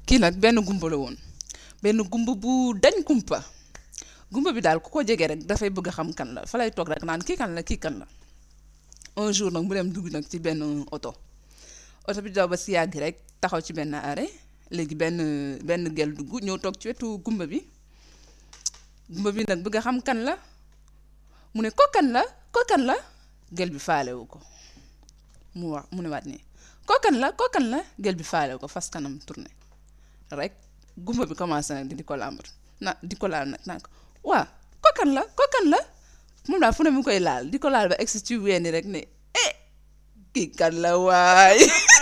kii nag benn gumba la woon benn gumba bu dañ kumpa gumba bi daal ku ko jege rek dafay bëgg a xam kan la fa lay toog rek naan kii kan la kii kan la un jour nag mu dem dugg nag ci benn oto oto bi daw ba si yàgg rek taxaw ci benn arrêt léegi benn benn gel dugg ñëw toog ci wetu gumba bi gumba bi nag bëgg a xam kan la mu ne ko kan la ko kan la gel bi faalewu ko mu wax mu ne waat nii ko kan la ko kan la gel bi faalewu ko fas kanam tourné rek gumba bi commencé nag di ko làmbar na di ko laal nag naan ko waa ko kan la ko kan la moom daal fu ne mu koy laal di ko laal ba egsi ci weeni rek ne eh kii kan la waay